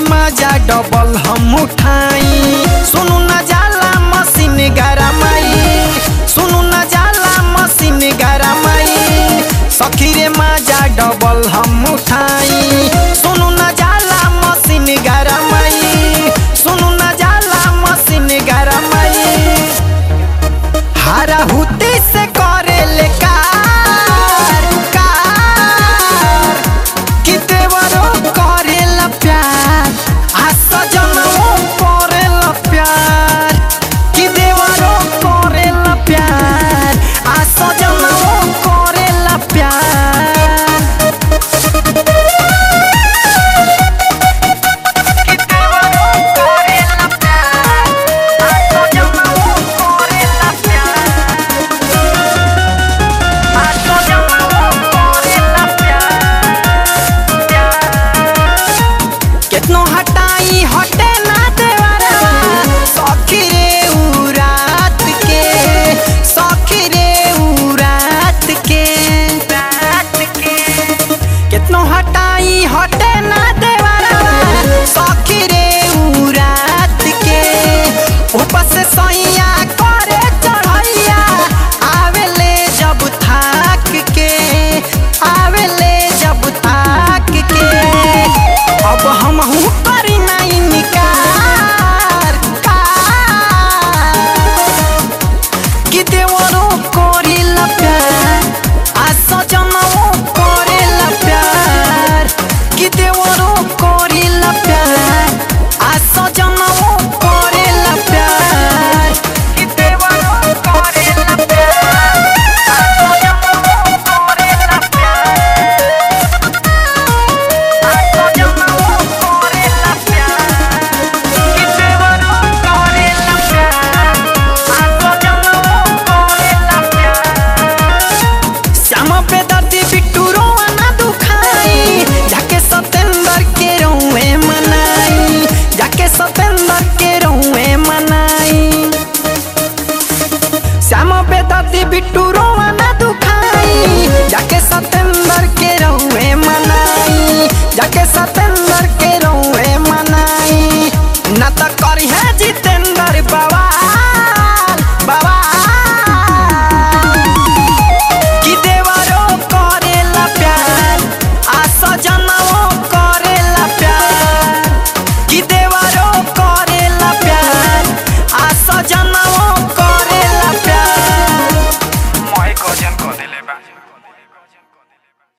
मजा डबल हम उठाई सुनु न जाला मशीन गरमाई सुनु न जाला मशीन गरमाई सखी रे मजा डबल हम उठाई सुनु न जाला मशीन गरमाई सुनु न जाला मशीन गरमाई हारा हुती से करे ले कार कार कि देवरो करे ला प्यार आ सजनवो करे ला प्यार कि देवरो करे ला प्यार आ सजनवो करे ला प्यार कि देवरो करे ला प्यार आ सजनवो करे ला प्यार आ सजनवो करे ला प्यार केतनो हटाई हटे ना देवरवा सखी रे उ रात के सखी रे उ रात के रात के केतनो हटाई हटे ना देवरवा सखी रे उ रात के ऊपर से सैया करे चढ़ैया आवेले जब थाक के आवेले जब थाक के अब हम करी नहीं निकार कार कि देवरो करेला प्यार आ सजनवो करेला प्यार कि देवरो करेला प्यार आ सजनवो करेला प्यार कि देवरो करेला प्यार आ सजनवो करेला प्यार आ सजनवो करेला प्यार कि देवरो करेला प्यार आ सजनवो करेला प्यार श्याम पे दर्दी बिट्टू रोआ ना दुखाई जाके सतेंद्र के रोए मनाई जाके सतेंद्र के रोए मनाई श्याम पे दर्दी बिट्टू रोआ ना दुखाई जाके सतेंद्र के रोए मनाई जाके सतेंद्र के रोए मनाई ना तो करी है जीत